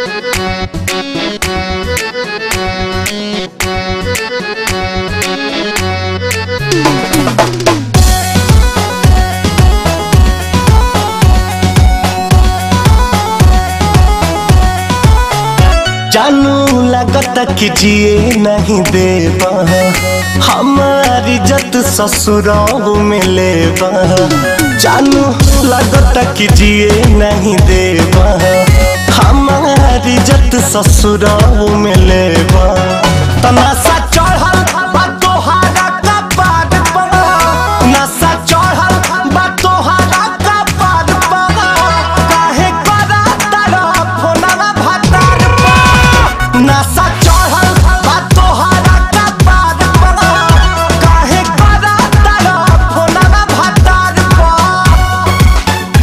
जानू लगता कि जिए नहीं देबा हमारी इज्जत ससुराल में लेबा जानू लगता कि जिए नहीं देबा हमारी इज्जत ससुराल में लेबा तमाशा चढ़ल बा तोहारा कपार पर नशा चढ़ल बा तोहारा कपार पर काहे करा तारा फोनवा भतार पर नशा चढ़ल बा तोहारा कपार पर काहे करा तारा फोनवा भतार पर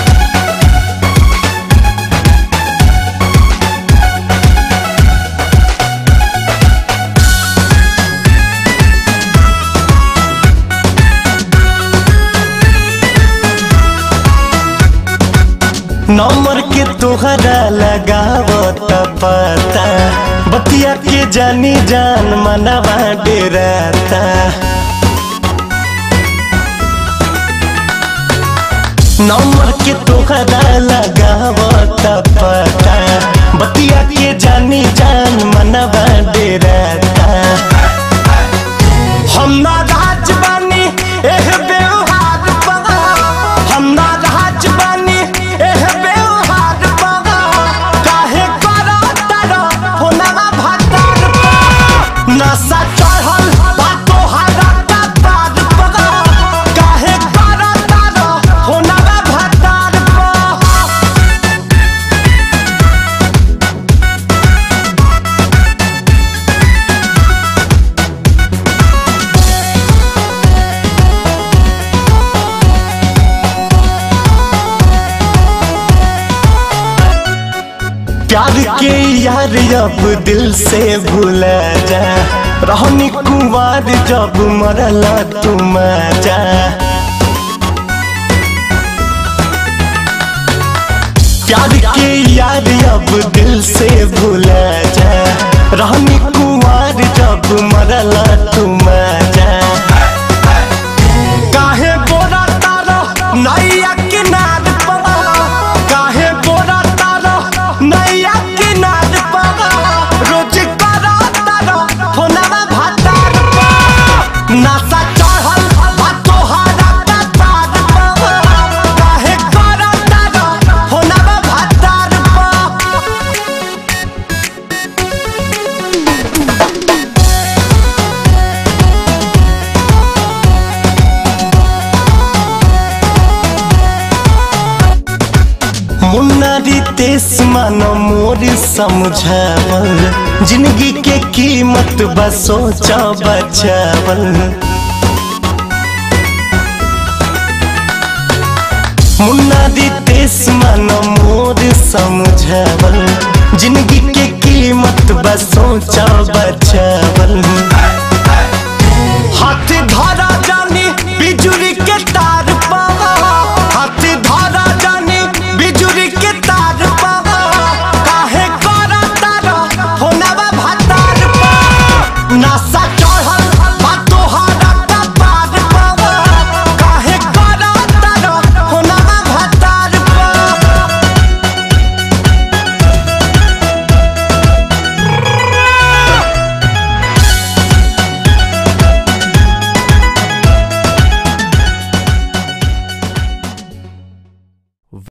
नंबर के तोहरा लगावत पता बतिया के जानी जान मनवा डेराता नंबर के तोहरा लगावत पता बतिया के जानी जान मनवा डेराता हम ना राज बानी एह व्यवहार पगा हम ना राज बानी एह व्यवहार पगा काहे करा तारा होनवा भतार पगा नशा चढ़ल बा तोहारा कपार पगा काहे करा तारा होनवा भतार पगा प्यार के यार अब दिल से भूला जा रहनी कुमार जब मरला तुम जा प्यार के यार अब दिल से भूला जा रहनी कुमार जब मरला तुम जा काहे बोरा तारो नैया किनार पगा काहे बोरा तारो नैया किनार पगा रोज करा तारो फोनवा भातार पगा नशा चढ़ल बा तोहारा कपार पगा काहे करा तारो फोनवा भातार पगा मुन्नारी तेस मानो मोर समझावल जिंदगी के कीमत बस सोचा बचावल मुन्नारी तेस मानो मोर समझावल जिंदगी के कीमत बस सोचा बचावल